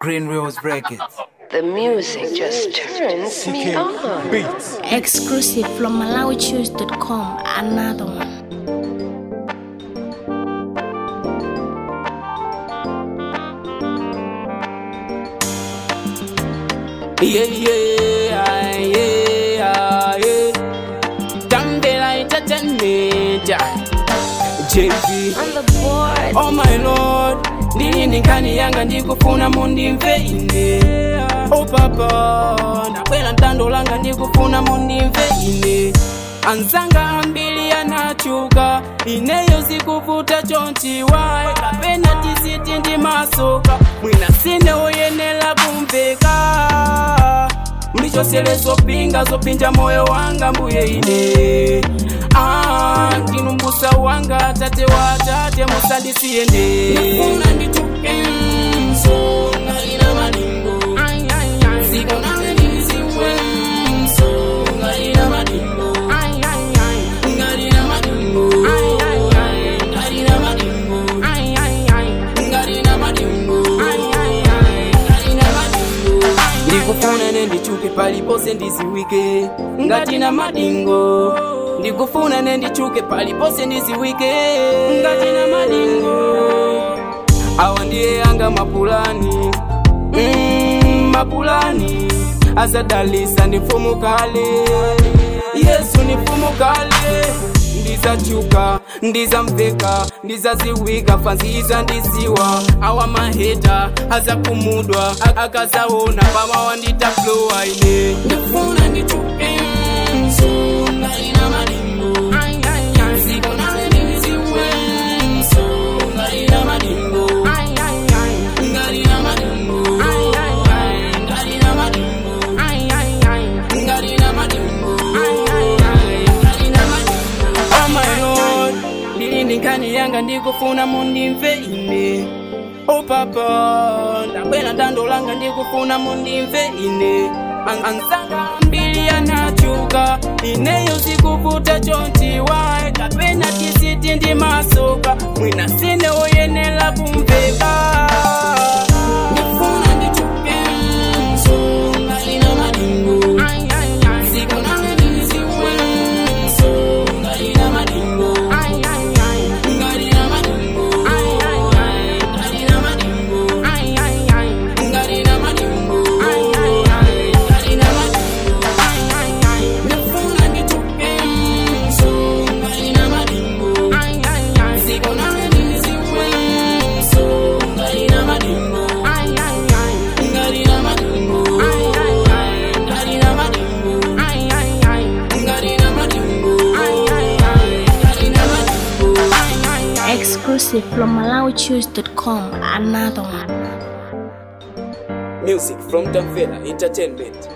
Green Rose Records. The music just turns me on. Beats. Exclusive from MalawiChoose.com. Another one. Yeah, yeah, yeah, yeah. Tambela entertainment. JV. On the board. Oh my lord. Ndilindi nkhani yanga ndikufuna mundimve ine. Oh papa. Ndakwera mtando langa ndikufuna mundimve ine. anzanga ambili anachuka ineyo zikuvuta chonchiwa kapena tisiti ndi masoka mwina sine woyenera kumveka mlichosele zopinga zopinja moyo wanga mbuye ine ah, ndinumbusa wanga tate wa tate musandisiyende Ndifuna ndichuke msonga ina malingo Ziko nane ndiziwe msonga ina malingo Ngalina madingo Ngalina madingo Ngalina madingo Ngalina madingo ndikufuna nendichuke palipose ndiziwike ngatina madingo ndikufuna nendichuke palipose ndiziwike ngatina madingo awa ndiye yanga mapulani mm, mapulani azadalisa ni mfumu kale yesu ni mfumu kale ndizachuka ndizamveka ndizaziwika fanziza ndiziwa awa maheta azakumudwa akazaona pamawa nditaflowa ine ndifuna ndichuke msonga ina malingo ziko nane ndiziwe msonga ina malingo ngalina malingo ngalina malingo ngalina malingo ngalina malingo oh my lord ndilindi nkhani yanga ndikufuna mundimve ine oh papa ndakwera dando langa ndikufuna mundimve ine An- anzanga mbili anachuka ineyo zikuvuta chonchiwa kapena tisiti ndi masoka mwina sine woyenera kumveka ndifuna ndichuke msonga ina malingo ziko nane ndiziwe msonga ina malingo ngalina malingo ngalina malingo ngalina malingo ngalina malingo ndifuna ndichuke msonga ina malingo ziko nane ndiziwe msonga ina malingo ngalina malingo ngalina malingo ngalina malingo ngalina malingo Exclusive from MalawiChoose.com. Another one. Music from Tamfela Entertainment.